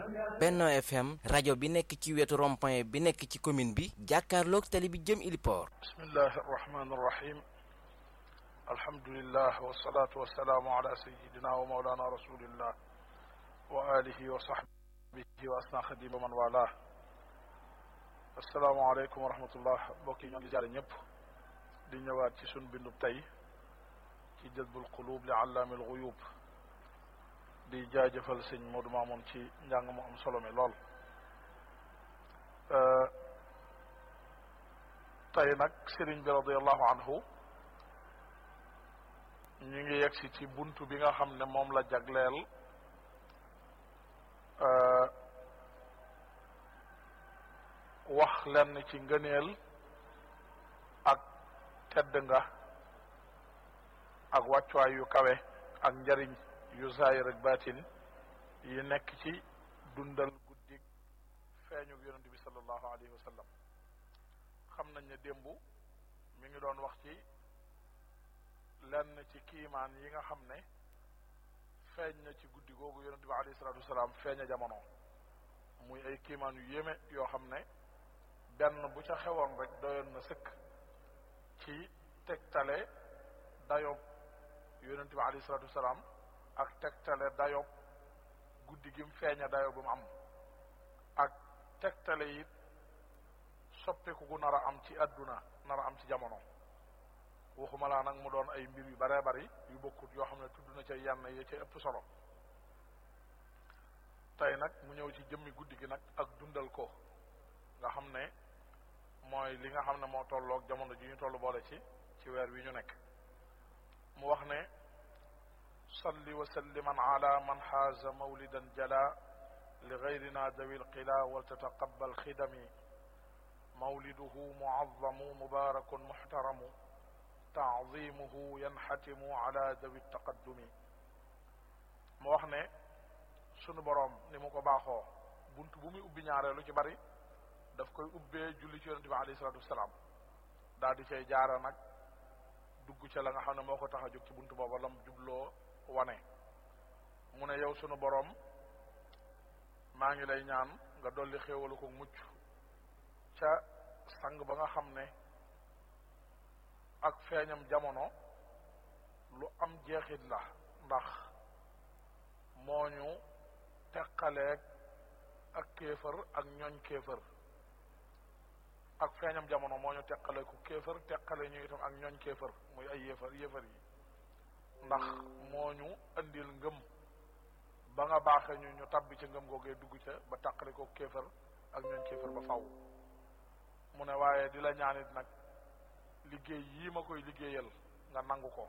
Benno FM rajo bi nekk ci wetu rond-point bi nekk ci commune bi jàkkaarloog tali bi jëm Iliport. bismillahi arrahmani irrahim alhamdulillah wasalaatu wasalaamu ala sayidina wa maulana rasulillah wa alihi wa sahbihi wa asna xadima man wala asalaamaaleykum wa rahmatullah mbokk yi ñoo ngi jaare ñëpp di ñëwaat ci sun bindub tey ci jazbul qulub li allaami alxuyub di jaajëfal sëñ Modou Mamoun ci njàng mu am solo mi lool tey nag sëriñ bi radiallahu anhu ñu ngi yegsi ci buntu bi nga xam ne moom la jagleel wax lenn ci ngëneel ak tedd nga ak wàccuwaay yu kawe ak njariñ yu zaahir ak baatin yi nekk ci dundal guddik feeñu yonente bi sallallahu alayhi wa sallam xam nañ ne démb mi ngi doon wax ci lenn ci kiimaan yi nga xam ne feeñ na ci guddi googu yonente bi alayhi salatu wasalaam feeña jamono muy ay kiimaan yu yéeme yoo xam ne benn bu ca xewoon rek doyoon na sëkk ci tegtale dayob yonente bi alayhi salatu wasalaam ak tegtale dayob guddi gi mu feeña dayob bu mu am ak tegtale it soppiku gu nar a am ci àdduna nar a am ci jamono waxuma laa nag mu doon ay mbir yu baree bari yu bokkut yoo xam ne tudd na ca yenn yi ca ëpp solo tey nag mu ñëw ci jëmmi guddi gi nag ak dundal ko nga xam ne mooy li nga xam ne moo tolloog jamono ji ñu toll boole ci ci weer wi ñu nekk mu wax ne salli wa salliman ala man xaaza mawlidan jala li gayrina dawi lqila wal tataqabal xidami mawliduhu muazzamu mubarakun muxtaramu taadimuhu yanxatimu ala dawi taqaddumi mu wax ne sunu boroom ni mu ko baaxoo bunt bu muy ubbi ñaareelu ci bari daf koy ubbee julli ci yonente bi alayhi salatu wasalaam daal di cay jaara nag dugg ca la nga xam ne moo ko tax a jóg ci bunt booba lam jubloo wane mu ne yow sunu boroom maa ngi lay ñaan nga dolli xéewalu ko mucc ca sang ba nga xam ne ak feeñam jamono lu am jeexit la ndax moo ñu teqaleeg ak kéefër ak ñooñ kéefër ak feeñam jamono moo ñu teqale ku kéefër teqale ñu itam ak ñooñ kéefër muy ay yéefar yéefar yi ndax moo ñu andil ngëm ba nga baaxee ñu ñu tabbi ca ngëm googee dugg ca ba taqale ko kéefër ak ñooñ kéefër ba faw mu ne waaye di la ñaanit nag liggéey yii ma koy liggéeyal nga nangu ko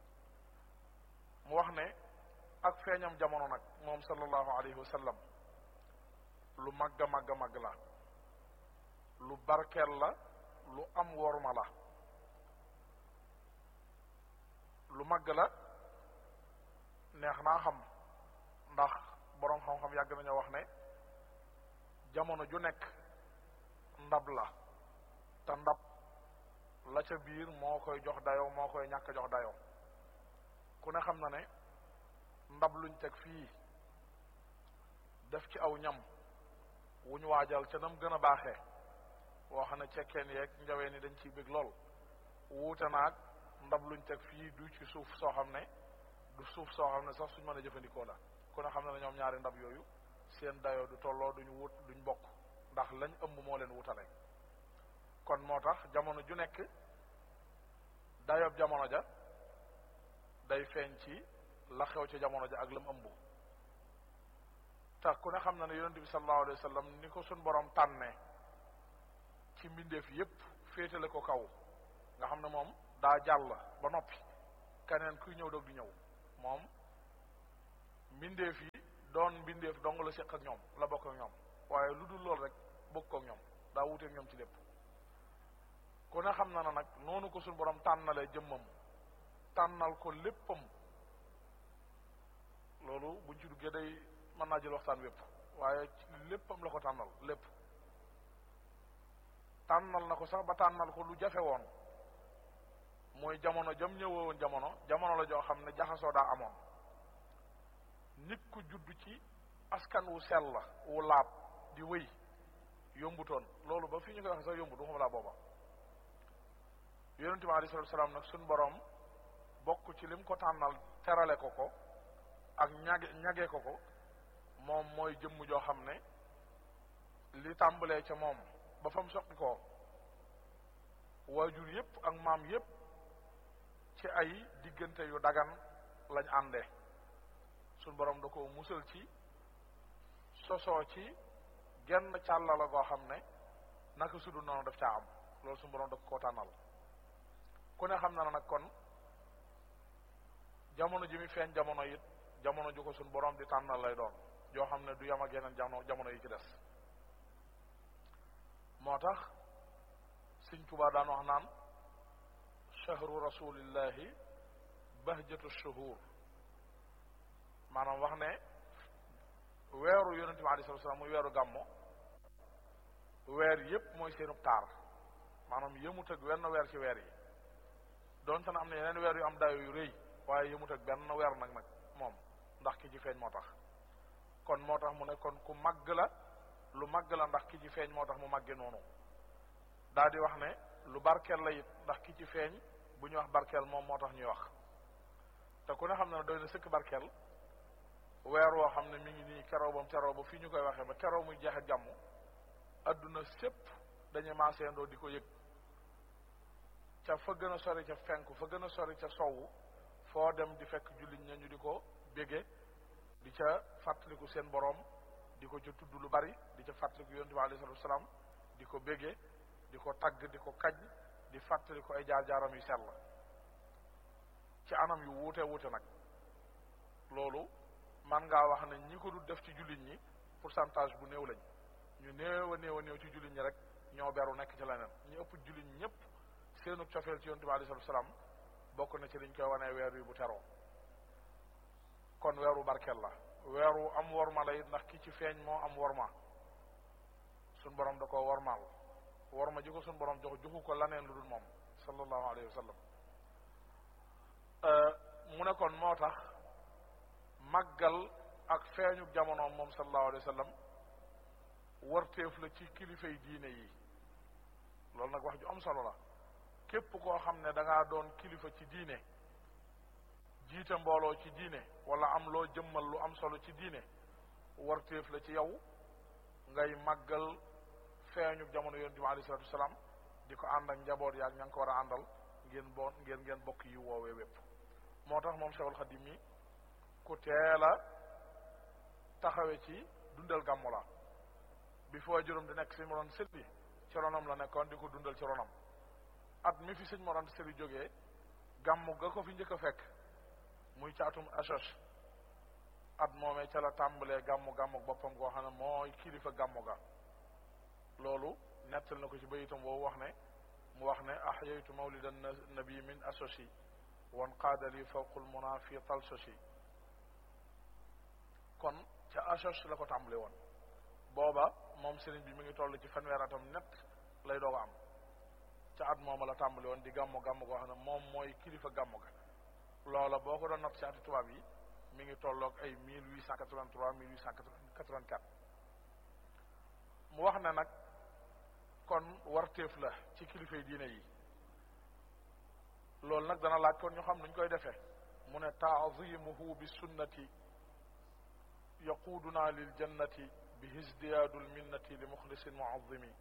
mu wax ne ak feeñam jamono nag moom sallallahu alayhi wa sallam lu màgg a màgg a màgg la lu barkeel la lu am worma la lu màgg la neex naa xam ndax boroom xam-xam yàgg nañoo wax ne jamono ju nekk ndab la te ndab la ca biir moo koy jox dayoo moo koy ñàkk jox dayoo ku ne xam na ne ndab luñ teg fii def ci aw ñam wuñ waajal ca nam gën a baaxee woo xam ne cekkeen yeeg njaween yi dañ ciy bëgg lool wuute naag ndab luñ teg fii du ci suuf soo xam ne du suuf soo xam ne sax suñ mën a jëfandikoo la ku ne xam ne ne ñoom ñaari ndab yooyu seen dayoo du tolloo duñ wut duñ bokk ndax lañ ëmb moo leen wutale kon moo tax jamono ju nekk dayoob jamono ja day feeñ ci la xew ci jamono ja ak lam ëmb tax ku ne xam na ne yonente bi sallallahu alayhi wa sallam ni ko suñ borom tànnee ci mbindeef yépp féetale ko kaw nga xam ne moom daa jàll ba noppi keneen kuy ñëw doog di ñëw moom mbindeef yi doon mbindeef dong la séq ak ñoom la bokk ak ñoom waaye lu dul lool rek bokk ak ñoom daa wuteek ñoom ci lépp ku ne xam na ne nag noonu ko suñ borom tànnalee jëmmam tànnal ko léppam loolu buñ ci duggee day mën naa jël waxtaan wépp waaye léppam la ko tànnal lépp tànnal na ko sax ba tànnal ko lu jafe woon mooy jamono jam ñëwoon jamono jamono la joo xam ne jaxasoo daa amoon nit ku judd ci askan wu sell la wu laab di wëy yombutoon loolu ba fii ñu koy wax sax yombut waxuma laa booba yonente bi alayhi salatu salaam nag suñ boroom bokk ci lim ko tànnal terale ko ko ak ñage ñage ko ko moom mooy jëmm joo xam ne li tàmbalee ca moom ba fa mu soqi ko waajur yépp ak maam yépp ci ay diggante yu dagan lañ àndee suñ boroom da ko musal ci sosoo ci genn càlla la goo xam ne naka sudu noonu daf caa am loolu suñu boroom da ko tànnal ku ne xam na nag kon jamono ji mi feeñ jamono it jamono ju ko suñ boroom di tànnal lay doon joo xam ne du yam ak yeneen jamono jamono yi ci des moo tax Sëñ Tuubaa daan wax naan chahru rasulillahi bahjatu shuhur maanaam wax ne weeru yonente bi alei salatu salaam muy weeru gàmmo weer yépp mooy seenub taar maanaam yëmut ak wenn weer ci weer yi doonte na am na yeneen weer yu am dayo yu rëy waaye yëmut ak benn weer nag nag moom ndax ki ci feeñ moo tax kon moo tax mu ne kon ku màgg la lu màgg la ndax ki ci feeñ moo tax mu màgge noonu daa di wax ne lu barkeel la it ndax ki ci feeñ bu ñu wax barkeel moom moo tax ñuy wax te ku ne xam ne doy na sëkk barkeel weer woo xam ne mi ngi nii keroo bam teroo ba fii ñu koy waxee ba keroo muy jeexe jàmm adduna sépp dañuy maaseendoo di ko yëg ca fa gën a sori ca fenku fa gën a sori ca sowu foo dem di fekk jullit ña ñu di ko bége di ca fàttaliku seen boroom di ko ca tudd lu bari di ca fàttaliku yonent bi alayhi salaatu wasalaam di ko bége di ko tagg di ko kaj di fàttaliku ay jaar-jaaram yu sell ci anam yu wuute wuute nag loolu man ngaa wax ne ñi ko du def ci jullit ñi pourcentage bu néew lañ ñu néew a néew a néew ci jullit ñi rek ñoo beru nekk ci leneen ñu ëpp jullit ñi ñëpp seenu cofeel ci yonent bi alayhi salaatu wasalaam bokk na ci liñ koy wanee weer wi bu teroo kon weeru barkeel la weeru am worma la it ndax ki ci feeñ moo am worma suñ borom da koo wormaal worma ji ko suñ borom jox joxu ko laneen lu dul moom sallallahu alayhi wa sallam mu ne kon moo tax màggal ak feeñu jamono moom sallallahu alayhi wa sallam warteef la ci kilifay diine yi loolu nag wax ju am solo la képp koo xam ne da ngaa doon kilifa ci diine jiite mbooloo ci diine wala am loo jëmmal lu am solo ci diine warteef la ci yow ngay màggal feeñu jamono yonent bi alayhi salatu wasalaam di ko ànd ak njaboot yaag ña ngi ko war a àndal ngeen bo ngeen ngeen bokk yi woowee wépp moo tax moom Cheikhul Khadim mi ku teel a taxawe ci dundal gàmmu la bi foo juróom di nekk sëñ Mor Anta Sali ci ronam la nekkoon di ko dundal ci ronam at mi fi sëñ Mor Anta Sali jógee gàmmu ga ko fi njëkk a fekk muy caatum asos at moomee ca la tàmbalee gàmmu gàmmu boppam koo xam ne mooy kilifa gàmmu ga loolu nettal na ko ci bayitam woowu wax ne mu wax ne ahyaytu mawlidan nabi min asosi wan qaadali fawqul muna fi talsosi kon ca asos la ko tàmbale woon booba moom sëriñ bi mi ngi toll ci fanweer atam net lay doog a am ca at mooma la tàmbale woon di gàmmu gàmmu goo xam ne moom mooy kilifa gàmmu ga loola boo ko doon natt ci ati tubaab yi mi ngi tolloog ay mille huit cent quatre-vingt-trois mille huit cent quatre-vingt-quatre mu wax ne nag kon warteef la ci kilifay diine yi loolu nag dana laaj kon ñu xam nuñ koy defee mu ne taazimuhu bi sunnati yaquuduna lil jannati bi hisdiyaadul minnati li muxlisin muazimi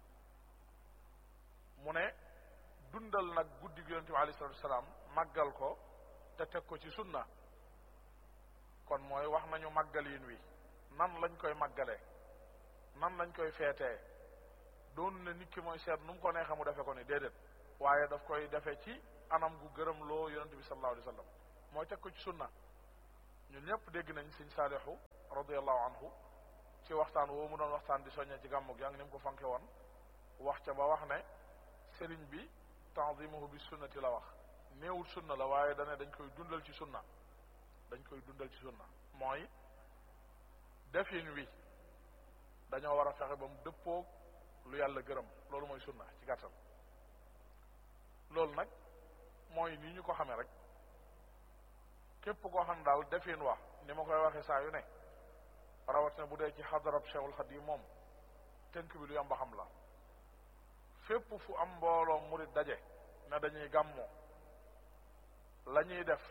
mu ne dundal nag guddi gi yonente bi alayhi salatu wasalaam màggal ko te teg ko ci sunna kon mooy wax nañu màggalin wi nan lañ koy màggalee nan lañ koy feetee doonu ne nit ki mooy seet nu mu ko neexee mu defe ko ni déedéet waaye daf koy defe ci anam gu gërëm loo yonente bi sallallahu alayhi wa sallam mooy teg ko ci sunna ñun ñëpp dégg nañ sëñ saalixu radiallahu anhu ci waxtaan woo mu doon waxtaan di soññee ci gàmmug yaa ngi ni mu ko fanke woon wax ca ba wax ne sëriñ bi tanzimuhu bi sunnati la wax néewul sunna la waaye dane dañ koy dundal ci sunna dañ koy dundal ci sunna mooy defin wi dañoo war a fexe ba mu dëppoog lu yàlla gërëm loolu mooy sunna ci gàttal loolu nag mooy nii ñu ko xamee rek képp koo xam daal defin wa ni ma koy waxee saa yu ne rawat rawatina bu dee ci xadarab Cheikhul Xadim moom tënk bi lu yomb xam la fépp fu am mbooloo murit daje ne dañuy gàmmoo la ñuy def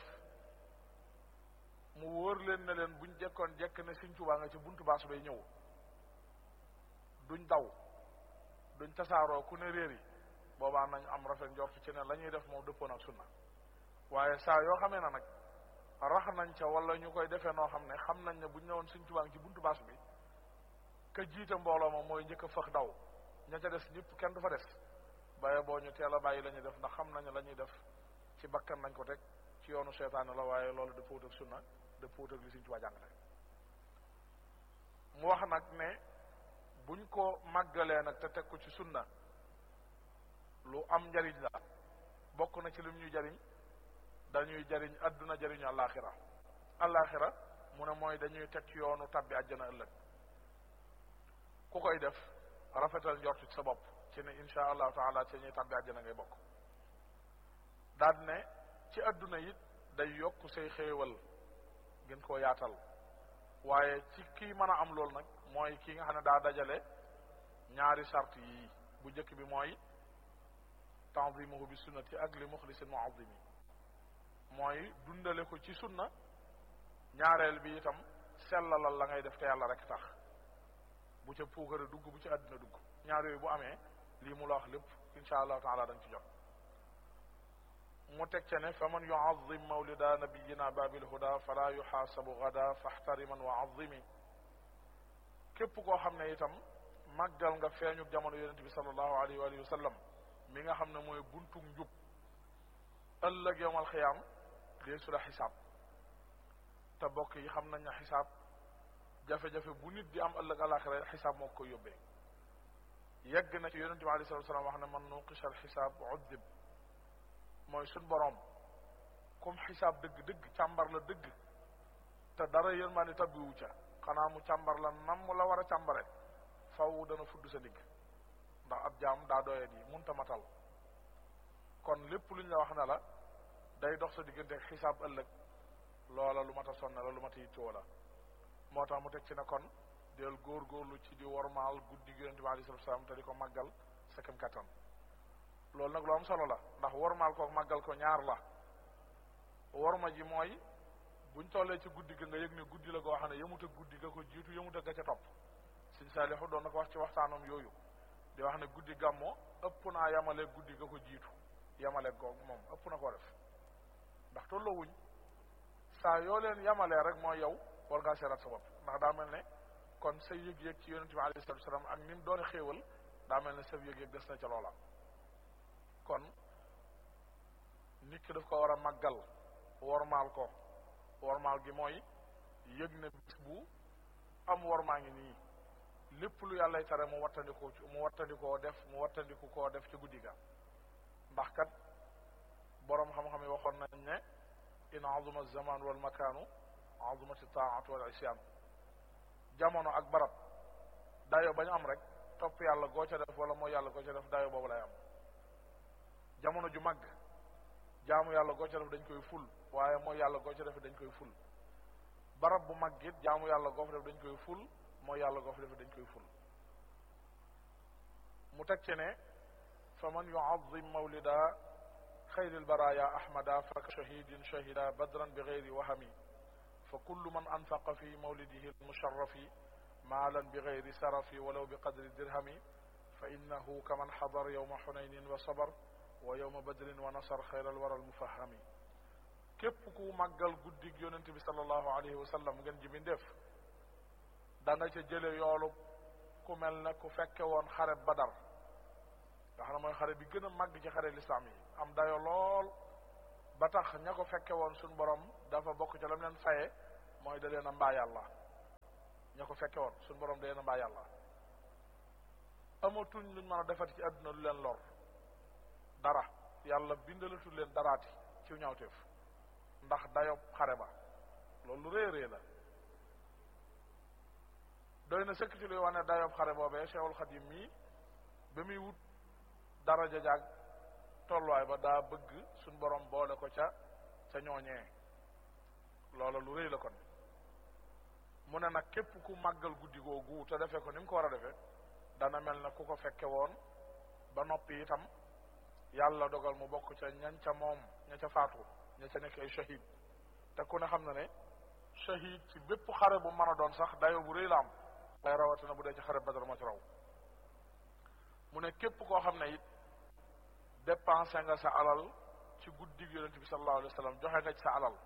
mu wóor leen ne leen buñ jekkoon jekk ne Sëñ Tuubaa nga ci buntu baas bay ñëw duñ daw duñ tasaaroo ku ne réer yi boobaa nañ am rafet njort ci ne la ñuy def moom dëppoon ak sunna waaye saa yoo xamee na nag rax nañ ca wala ñu koy defee noo xam ne xam nañ ne buñ ñëwoon Sëñ Tuubaa ngi ci buntu baas bi ka jiite mbooloo ma mooy njëkk a fëx daw ña ca des ñëpp kenn du fa des baye boo ñu teel a bàyyi la ñuy def ndax xam nañu la ñuy def ci bakkan nañ ko teg ci yoonu seetaane la waaye loolu dëppoot ak sunna dëppoot ak li Sëñ Tuubaa jàngale mu wax nag ne buñ ko màggalee nag te teg ko ci sunna lu am njariñ la bokk na ci lim ñuy jariñ dañuy jariñ adduna jariñu àllaaxira àllaaxira mu ne mooy dañuy teg ci yoonu tabbi àjjana ëllëg ku koy def rafetal njort ci sa bopp ci ne insha allahu taala ci ñuy tabbi àjjana ngay bokk daal ne ci adduna it day yokk say xéewal gën koo yaatal waaye ci kii mën a am loolu nag mooy kii nga xam ne daa dajale ñaari sart yi bu njëkk bi mooy tanzimuhu bi sunnati ak li muxlisin muazimi mooy dundale ko ci sunna ñaareel bi itam sellalal la ngay def te yàlla rek tax bu ca puukare dugg bu ca àddina dugg ñaar yooyu bu amee lii mu la wax lépp insha allahu taala da nga ci jot mu teg ca ne fa man yuazim mawlida nabiyina babil huda fala yuxaasabu gada faxtariman wa azimi képp koo xam ne itam màggal nga feeñu jamono yonente bi salallahu alayhi wa alihi wa sallam mi nga xam ne mooy buntu njub ëllëg yowmal xiyaam dee su la xisaab te bokk yi xam nañ ne xisaab jafe-jafe bu nit di am ëllëg alaxira xisaab moo ko yóbbee yegg na ci yonente bi alayhi salatu salaam wax ne man nuqisha al xisaab uddib mooy suñ boroom comme xisaab dëgg dëgg càmbar la dëgg te dara yërmaani tabbiwu ca xanaa mu càmbar la nam mu la war a càmbare faw dana fudd sa digg ndax ab jaam daa doyet yi munta matal kon lépp lu ñu la wax ne la day dox sa diggante ak xisaab ëllëg loola lu mat a sonne la lu mat a yittoo la moo tax mu teg ci ne kon del góorgóorlu ci di wormaal guddi gi yonente bi alei salatu salaam te di ko màggal sa kem kattan loolu nag lu am solo la ndax wormaal ko màggal ko ñaar la worma ji mooy buñ tollee ci guddi ga nga yëg ne guddi la goo xam ne yëmut ak guddi ga ko jiitu yëmut ak ga ca topp Sëñ Saalixu doon na ko wax ci waxtaanam yooyu di wax ne guddi gàmmo ëpp naa yamale guddi ga ko jiitu yamale goog moom ëpp na ko def ndax tolloo wuñ saa yoo leen yamalee rek mooy yow war ngaa seeraat sa bopp ndax daa mel ne kon sa yëg-yëg ci yonente bi alayhi salatu salaam ak ni mu doone xéewal daa mel ne sa yëg-yëg des na ca loola kon nit ki daf ko war a màggal wormaal ko wormaal gi mooy yëg ne bis bu am wormaa ngi nii lépp lu yàllay tere mu wattandikoo mu wattandikoo def mu wattandiku koo def ci guddi ga ndax kat boroom xam-xam yi waxoon nañ ne in azuma zaman wal makaanu azumati taatu wal isyan jamono ak barab dayo bañ am rek topp yàlla goo ca def wala mooy yàlla goo ca def dayo boobu lay am jamono ju màgg jaamu yàlla goo ca def dañ koy ful waaye mooy yàlla goo ca def dañ koy ful barab bu màgg it jaamu yàlla goo fa def dañ koy ful mooy yàlla goo fa def dañ koy ful mu teg ci ne fa man yuazim mawlida xayril baraya ahmada fa shahidin shahida badran bi gayri wahami fa kullu man anfaqa fi mawlidihi almusharrafi maalan bi gayri sarafi walaw bi qadri dirhami fa innahu kaman xadar yowma xunaynin wa sabar wa yowma badrin wa nasar xayral waral mufahami képp ku màggal guddig yonente bi sallallahu alayhi wa sallam ngeen ji bindeef da nga ca jële yoolu ku mel ne ku fekke woon xare badar nga xam ne mooy xare bi gën a màgg ci xare lislaam yi am dayo lool ba tax ña ko fekke woon suñ borom dafa bokk ca lam leen faye mooy da leen a mbaa yàlla ña ko fekke woon suñ borom da leen a mbaa yàlla amatuñ luñ mën a defati ci àdduna lu leen lor dara yàlla bindalatul leen daraati ci ñawteef ndax dayob xare ba loolu lu rëy rëy la doy na sëkk ci luy wane dayob xare boobee Cheikhul Xadim mii ba muy wut daraja jaag tolluwaay ba daa bëgg suñ borom boole ko ca ca ñooñee loola lu rëy la kon mu ne nag képp ku màggal guddi googu te defee ko ni mu ko war a defee dana mel na ku ko fekke woon ba noppi itam yàlla dogal mu bokk ca ñan ca moom ña ca faatu ña ca nekk ay shahid te ku ne xam na ne shahid ci bépp xare bu mën a doon sax dayo bu rëy la am day rawatina bu dee ci xare Badar moo ci raw mu ne képp koo xam ne it dépensé nga sa alal ci guddig yonent bi sallallahu alayhi wa sallam joxe nga ci sa alal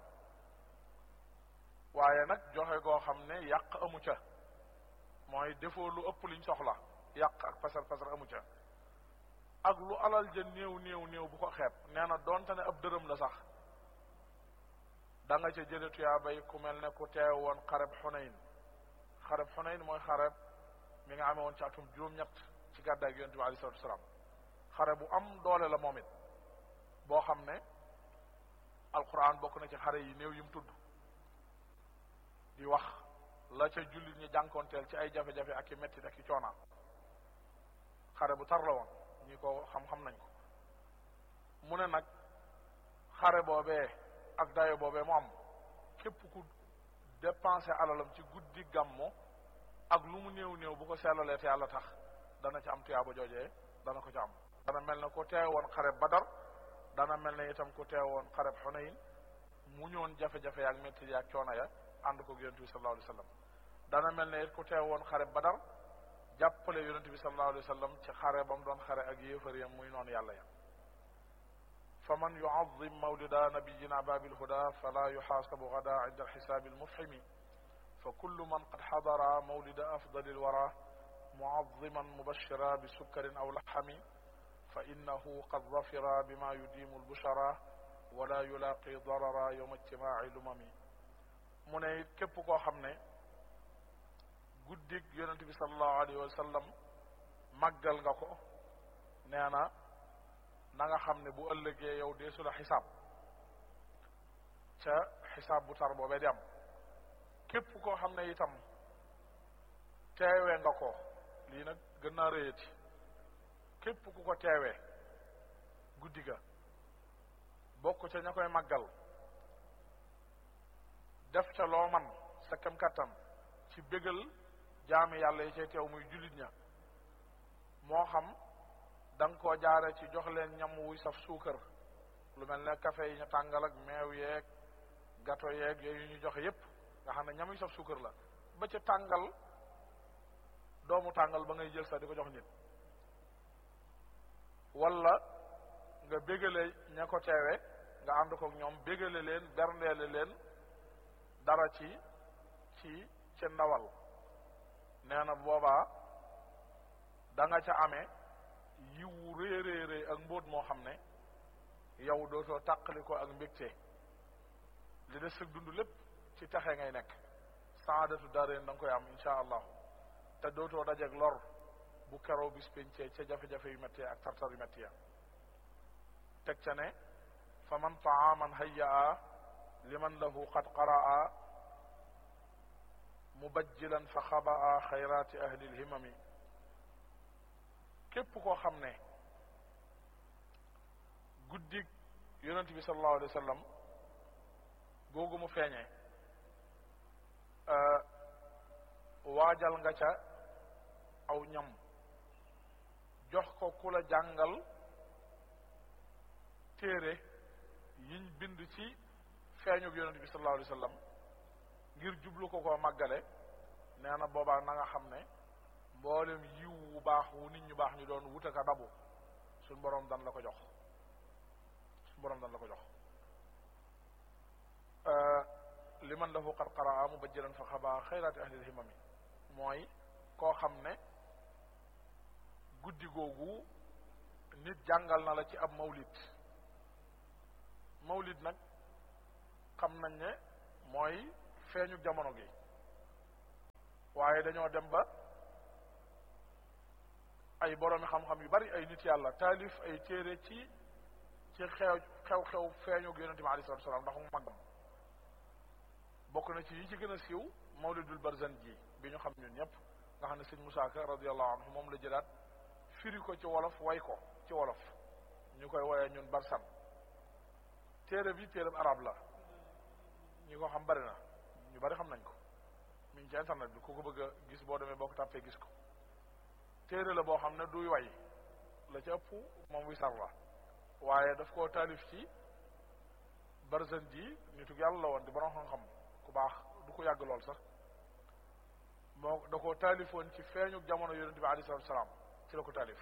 waaye nag joxe goo xam ne yàq amu ca mooy defoo lu ëpp liñ soxla yàq ak pasar pasar amu ca ak lu alal ja néew néew néew bu ko xeeb nee na doonte ne ab dërëm la sax da nga ca jële tuyaabay ku mel ne ku teew woon xareb xunayn xareb xunayn mooy xareb mi nga amee woon ci atum juróom-ñett ci gàddaay gi yonent bi alei salatu wasalaam xare bu am doole la moom it boo xam ne alquran bokk na ci xare yi néew yi mu tudd di wax la ca jullit ñi jànkoonteel ci ay jafe-jafe ak i mettit ak i coonaan xare bu tar la woon ñi ko xam-xam nañ ko mu ne nag xare boobee ak dayo boobee mu am képp ku dépensé alalam ci guddi gàmmo ak lu mu néew néew bu ko sellalee te yàlla tax dana ci am tuyaaba joojee dana ko ci am dana mel ne ku teewoon xare badar dana mel ne itam ku teewoon xare xunayn mu ñoon jafe-jafe yaak métti yaak coono ya ànd ko yonent bi sallallahu alayhi wa sallam dana mel ne it ku teewoon xare badar jàppale yonent bi sallallahu alayhi wa sallam ci xare ba mu doon xare ak yéefar yam muy noonu yàlla ya fa man yuazim mawlida nabiyina babil huda fala yuxaasabu gada inda alxisaabi almufhimi fa kullu man qad xadara mawlida afdali alwara muaziman mubashira bi sukkarin aw laxami fa innahu qad zafira bima yudimu albushara wala yulaaqi darara yowma ijtimaaci lumami mu ne it képp koo xam ne guddig yonent bi salallahu alayhi wa sallam màggal nga ko nee na na nga xam ne bu ëllëgee yow deesu la xisaab ca xisaab bu tar boobee di am képp koo xam ne itam teewee nga ko lii nag gën naa rëyati képp ku ko teewee guddi ga bokk ca ña koy màggal def ca loo man sa kem kattan ci bégal jaami yàlla yi cay teew muy jullit ña moo xam da nga koo jaare ci jox leen ñam wuy saf suukar lu mel ne café yi ñu tàngal ak meew yeeg gato yeeg yooyu ñu joxe yépp nga xam ne ñam yu saf suukar la ba ca tàngal doomu tàngal ba ngay jël sax di ko jox nit wala nga bégale ña ko teewe nga ànd ko ñoom bégale leen berndeele leen dara ci ci ci ndawal nee na boobaa da nga ca amee yiwu rëy rëy rëy ak mbóot moo xam ne yow dootoo tàqali ko ak mbégte li des sëg dund lépp ci taxe ngay nekk saadatu dareen da nga koy am insha allahu te dootoo dajeeg lor bu keroo bis pencee ca jafe-jafe yu métti ak tartar yu métti ya teg ca ne fa man taaman hayyaa liman lahu qad qaraa mubajjilan fa xabaa xayraati ahli lhimami képp koo xam ne guddig yonent bi sallallahu alayhi wa sallam googu mu feeñee waajal nga ca aw ñam jox ko ku la jàngal téere yiñ bind ci feeñug yonent bi sallallahu alayhi wa sallam ngir jublu ko koo màggale nee na boobaa na nga xam ne mboolem yiw wu baax wu nit ñu baax ñu doon wutaka dabu suñ boroom dan la ko jox suñ boroom dan la ko jox liman lahu qad qaraa mubajjilan fa xabaa xayraati ahlil himami mooy koo xam ne guddi googu nit jàngal na la ci ab mawlid mawlid nag xam nañ ne mooy feeñu jamono gi waaye dañoo dem ba ay boroomi xam-xam yu bari ay nit yàlla taalif ay téere ci ci xew xew-xew feeñu yonente bi alei salatu salaam ndax mu màggam bokk na ci yi ci gën a siiw mawlidul barzan ji bi ñu xam ñun ñëpp nga xam ne sëñ Musaa Ka radiallahu anhu moom la jëlaat firi ko ci wolof way ko ci wolof ñu koy woyee ñun barsan téere bi téere arab la ñi ko xam bari na ñu bari xam nañ ko mi ngi ci internet bi ku ko bëgg a gis boo demee boo ko tàppee gis ko téere la boo xam ne duy way la ci ëpp moom wi sar la waaye daf koo taalif ci barzan ji nitu yàlla la woon di borom xam-xam ku baax du ko yàgg lool sax moo da koo taalifoon ci feeñu jamono yonente bi alei salatu salaam ci la ko taalif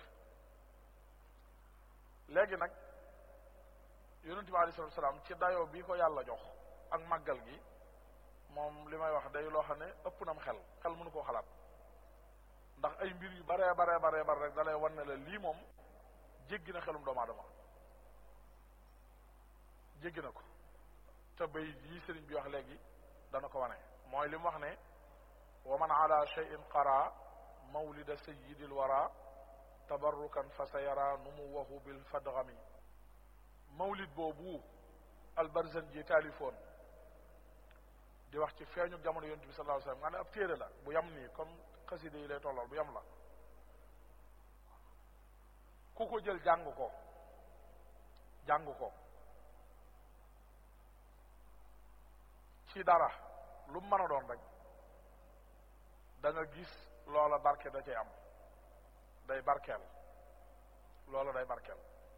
léegi nag yonente bi alei salatu salaam ci dayoo bi ko yàlla jox ak màggal gi moom li may wax day loo xam ne ëpp nam xel xel mënu koo xalaat ndax ay mbir yu baree baree baree bare rek da lay wan ne la lii moom jéggi na xelum doomu aadama jéggi na ko te bay yi sëriñ bi wax léegi dana ko wane mooy li mu wax ne wa man ala cheyin qara mawlida sayidi lwara tabarrukan fa sa yara numuwahu bil fadgami mawlid boobu albarzan ji taalifoon di wax ci feeñu jamono yonent bi sallallahu alayhi wasallam nga ne ab téere la bu yam nii comme xaside yi lay tollool bu yam la ku ko jël jàng ko jàng ko ci dara lu mën a doon rek da nga gis loola barke da cay am day barkeel loola day barkeel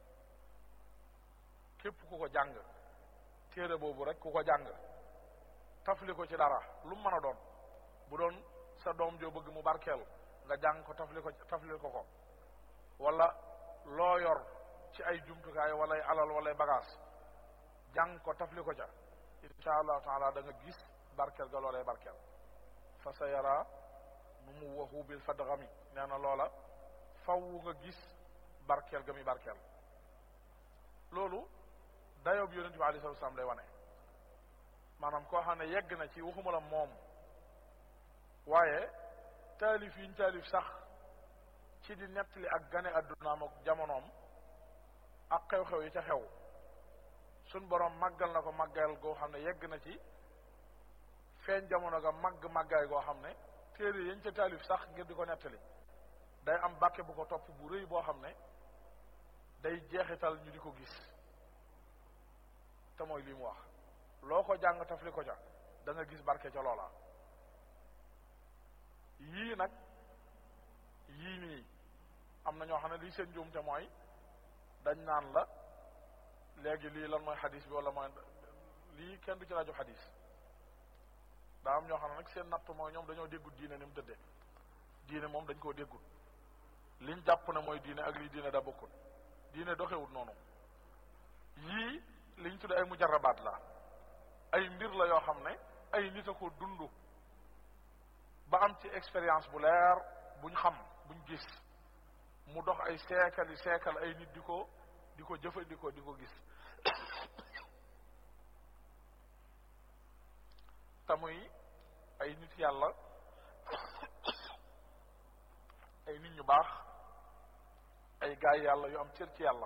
képp ku ko jàng téere boobu rek ku ko jàng tafli ko ci dara lu mën a doon bu doon sa doom joo bëgg mu barkeel nga jàng ko tafli ko tafli ko ko wala loo yor ci ay jumtukaay wala ay alal wala ay bagage jàng ko tafli ko ca insha allahu taala da nga gis barkeel ga loolee barkeel fa sa yara nu mu waxu bil fadgami nee na loola faw nga gis barkeel ga muy barkeel loolu dayoob yonente bi alayhi salaam lay wane maanaam koo xam ne yegg na ci waxuma la moom waaye taalif yiñ taalif sax ci di nettali ak gane addunaam ak jamonoom ak xew-xew yi ca xew suñ borom màggal na ko màggal goo xam ne yegg na ci feeñ jamono ga màgg màggaay goo xam ne téere yañ ca taalif sax ngir di ko nettali day am bàkke bu ko topp bu rëy boo xam ne day jeexital ñu di ko gis te mooy lii mu wax loo ko jàng tafli ko ca da nga gis barke ca loola yii nag yii nii am na ñoo xam ne lii seen njuumte mooy dañ naan la léegi lii lan mooy xadis bi wala mooy lii kenn du ci rajo xadis daa am ñoo xam ne nag seen natt mooy ñoom dañoo déggut diine ni mu tëddee diine moom dañ koo déggut liñ jàpp ne mooy diine ak lii diine da bokkut diine doxewut noonu yii liñ tudd ay mujarabaat la ay mbir la yoo xam ne ay nit a ko dund ba am ci expérience bu leer buñ xam buñ gis mu dox ay seekal yi seekal ay nit di ko di ko jëfandikoo di ko gis te muy ay nit yàlla ay nit ñu baax ay gaay yàlla yu am cër ci yàlla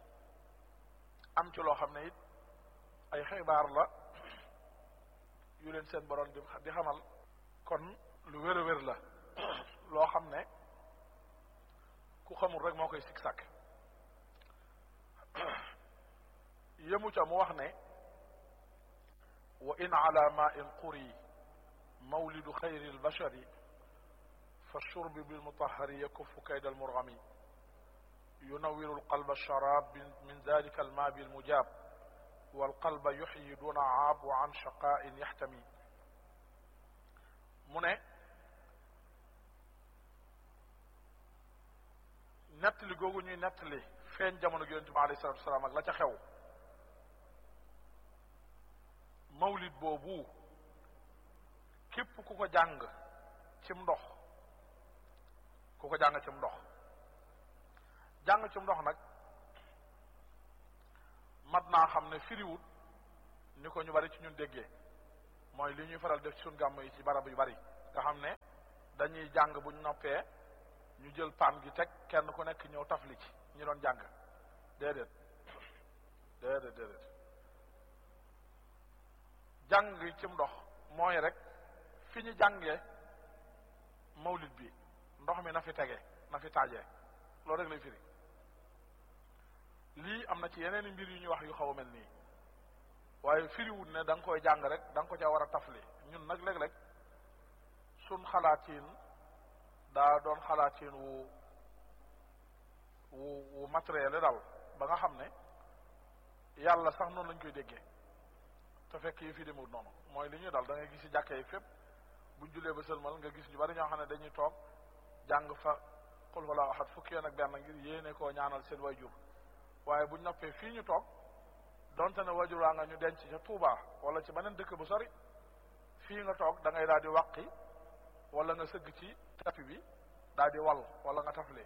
am ci loo xam ne it ay xibaar la yu leen seen borom di di xamal kon lu wér a wér la loo xam ne ku xamul rek moo koy sikk sàkk yëmu ca mu wax ne wa in ala ma in quri mawlidu xayri albashari fa shurbi bilmutahari yakufu kayda almurgami yunawiru alqalba alsharab min dalika alma bilmujab walqalba yuxyi duna aab wa an shaqain yaxtami mu ne nettali googu ñuy nettali feeñ jamono yonente bi alayhi salatu wasalaam ak la ca xew mawlid boobu képp ku ko jàng cim ndox ku ko jàng cim ndox jàng cim ndox nag mat naa xam ne firiwut ni ko ñu bari ci ñun déggee mooy li ñuy faral def ci suñ gàmm yi ci barab yu bari nga xam ne dañuy jàng buñ noppee ñu jël paan gi teg kenn ku nekk ñëw tafli ci ñi doon jàng déedéet déedéet déedéet jàng cim ndox mooy rek fi ñu jàngee mawlid bi ndox mi na fi tege na fi taajee loolu rek lay firi lii am na ci yeneen mbir yu ñuy wax yu xaw a mel nii waaye firiwut ne da nga koy jàng rek da nga ko ca war a tafli ñun nag léeg-léeg sun xalaatiin daa doon xalaatiin wu wu wu matériel daal ba nga xam ne yàlla sax noonu lañ koy déggee te fekk yi fii demewut noonu mooy li ñuy dal da ngay gis ci jàkka yi fépp buñ julee ba sëlmal nga gis ñu bari ñoo xam ne dañuy toog jàng fa xul wala axat fukki yoon ak benn ngir yéene koo ñaanal seen wayjur waaye buñ noppee fii ñu toog donte ne wayjur waa nga ñu denc ca Touba wala ci beneen dëkk bu sori fii nga toog da ngay daal di wàqi wala nga sëgg ci tapi bi daal di wal wala nga tafle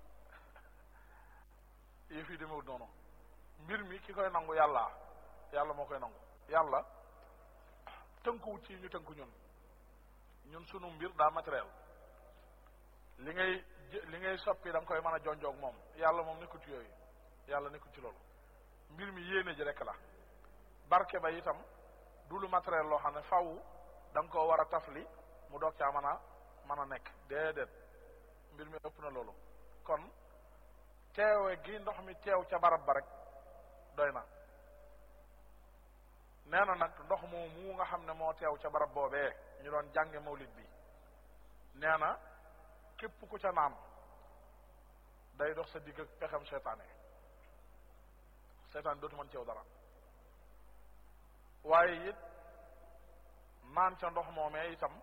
yëf yi demewut noonu mbir mi ki koy nangu yàlla yàlla moo koy nangu yàlla tënkuwut ci ñu tënku ñun ñun sunu mbir daa matériel li ngay li ngay soppi da nga koy mën a jonjoog moom yàlla moom nekkut yooyu yàlla nekkut ci loolu mbir mi yéene ji rek la barke ba itam du lu matériel loo xam ne faw da nga koo war a tafli mu doog caa mën a mën a nekk déedéet mbir mi ëpp na loolu kon teewe gi ndox mi teew ca barab ba rek doy na nee na nag ndox moo mu nga xam ne moo teew ca barab boobee ñu doon jànge mawlid bi nee na képp ku ca naan day dox sa digg ak pexem seytaane seytaane dootu mën ceew dara waaye it naan ca ndox moomee itam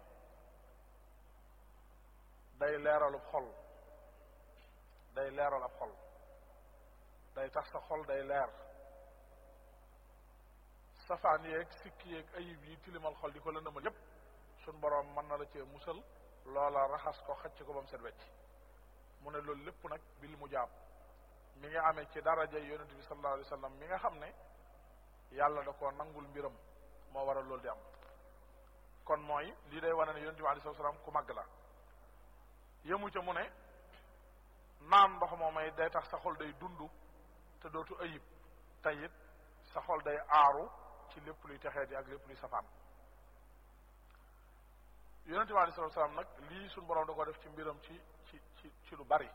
day leeralub xol day leeral ab xol day tax sa xol day leer safaan yeeg sikki yeeg ayib yi tilimal xol di ko lëndëmal yépp suñ boroom mën na la cee musal loola raxas ko xëcc ko ba mu set wecc mu ne loolu lépp nag bil mu jaab mi nga amee ci daraja yonente bi sallallahu alayhi wa sallam mi nga xam ne yàlla da koo nangul mbiram moo waral loolu di am kon mooy lii day wane ne yonente bi alayhi salaam ku màgg la yemu ca mu ne naan ndox moomay day tax sa xol day dund te dootu ayib te it sa xol day aaru ci lépp luy texee di ak lépp luy safaan yonente bi alei salatu salaam nag lii suñ boroom da ko def ci mbiram ci ci ci ci lu bari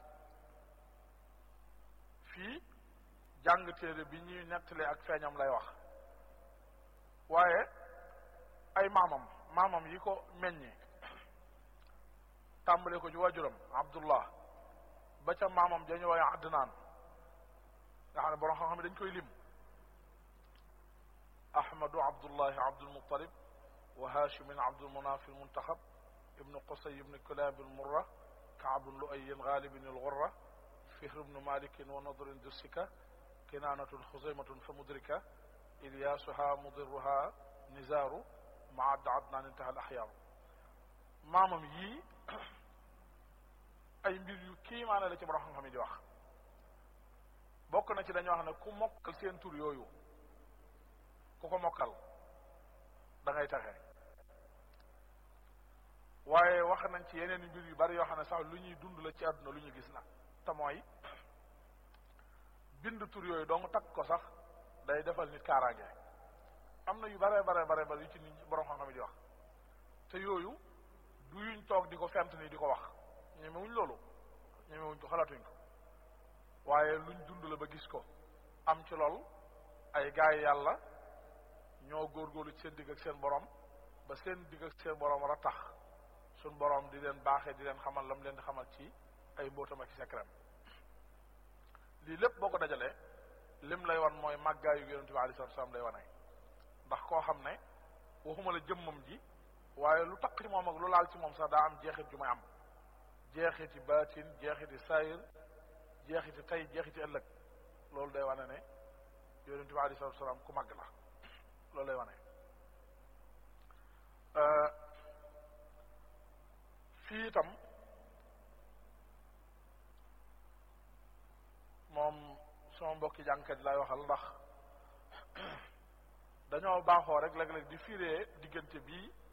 fii jàng téere bi ñuy nettalee ak feeñam lay wax waaye ay maamam maamam yi ko meññi tàmbale ko ci waajuram abdullah ba ca maamam dañu waaye adnaan nga xam ne borom xam-xam dañ koy lim ahmadu abdullahi abdulmutalib wa hashimin abdulmunaf almuntaxab ibnu qusay ibnu kilab almurra kaab luayin galibin alghurra fihr ibnu malikin wa nadrin dursika kinanatun xuzaymatun fa mudrika ilyasuha mudirruha nizaaru maad adnaan intaha al axyaaru maamam yii ay mbir yu kiimaane la ci borom xam-xam yi di wax bokk na ci dañoo wax ne ku mokkal seen tur yooyu ku ko mokkal da ngay taxe waaye wax nañ ci yeneen mbir yu bari yoo xam ne sax lu ñuy dund la ci àdduna lu ñu gis la te mooy bind tur yooyu dong takk ko sax day defal nit kaaraange am na yu bare bare bare bare yu ci nit borom xam-xam yi di wax te yooyu du yuñ toog di ko fent ni di ko wax ñemewuñ loolu ñemewuñ ko xalaatuñ ko waaye luñ dund la ba gis ko am ci lool ay gaay yàlla ñoo góorgóorlu ci seen digg ak seen borom ba seen digg ak seen borom war a tax suñ borom di leen baaxee di leen xamal lam leen di xamal ci ay mbóotam ak secret lii lépp boo ko dajalee lim lay wan mooy màggaayu yonente bi alei salatu salaam lay wane ndax koo xam ne waxuma la jëmmam ji waaye lu takk ci moom ak lu laal ci moom sax daa am jeexit ju may am jeexiti baatin jeexiti sayir jeexiti tey jeexiti ëllëg loolu day wane ne yonente bi alei salatu salaam ku màgg la loolu lay wane fii itam moom sama mbokki jàngkat lay waxal ndax dañoo baaxoo rek léeg-léeg di firee diggante bii